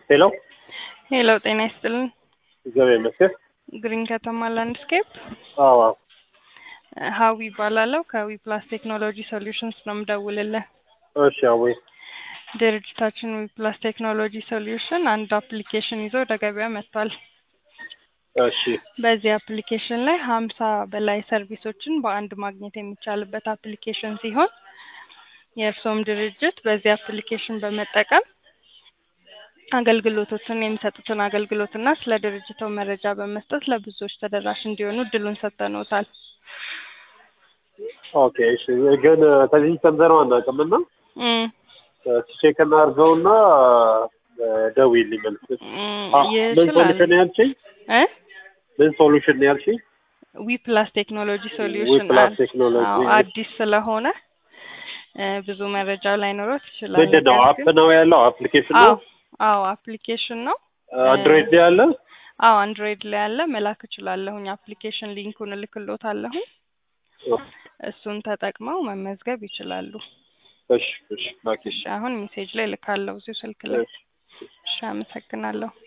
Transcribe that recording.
ሄሎ ሄሎ ጤና ይስጥልን። እግዚአብሔር ይመስገን። ግሪን ከተማ ላንድስኬፕ አዎ አዎ። ሀዊ ይባላለው ከዊ ፕላስ ቴክኖሎጂ ሶሉሽንስ ነው የምደውልልህ። እሺ አወይ ድርጅታችን ዊ ፕላስ ቴክኖሎጂ ሶሉሽን አንድ አፕሊኬሽን ይዞ ወደ ገበያ መጥቷል። እሺ በዚህ አፕሊኬሽን ላይ ሀምሳ በላይ ሰርቪሶችን በአንድ ማግኘት የሚቻልበት አፕሊኬሽን ሲሆን የእርስዎም ድርጅት በዚህ አፕሊኬሽን በመጠቀም አገልግሎቶችን የሚሰጡትን አገልግሎትና ስለ ድርጅቶ መረጃ በመስጠት ለብዙዎች ተደራሽ እንዲሆኑ እድሉን ሰጥተንዎታል። ኦኬ እሺ። ግን ከዚህ ሰምተነው አናውቅም እና እም፣ ቼክ እናድርገውና ደውዪልኝ መልስ። እም፣ አ- ምን ይችላል ሶሉሽን ነው ያልሽኝ? እ ምን ሶሉሽን ነው ያልሽኝ? ዊ ፕላስ ቴክኖሎጂ ዊ ሶሉሽን ፕላስ ቴክኖሎጂ አዎ፣ አዲስ ስለሆነ እ፣ ብዙ መረጃ ላይኖሮት ይችላል። ምንድን ነው? ነገር አፕ ግን- ነው ያለው? አፕሊኬሽን አዎ ነው? አዎ አፕሊኬሽን ነው። አንድሮይድ ላይ ያለ? አዎ አንድሮይድ ላይ ያለ መላክ እችላለሁኝ። አፕሊኬሽን ሊንኩን እልክሎታለሁኝ። እሱን ተጠቅመው መመዝገብ ይችላሉ። እሺ እሺ ላኪ። እሺ አሁን ሜሴጅ ላይ ልካለሁ እዚሁ ስልክ ላይ። እሺ። እሺ አመሰግናለሁ።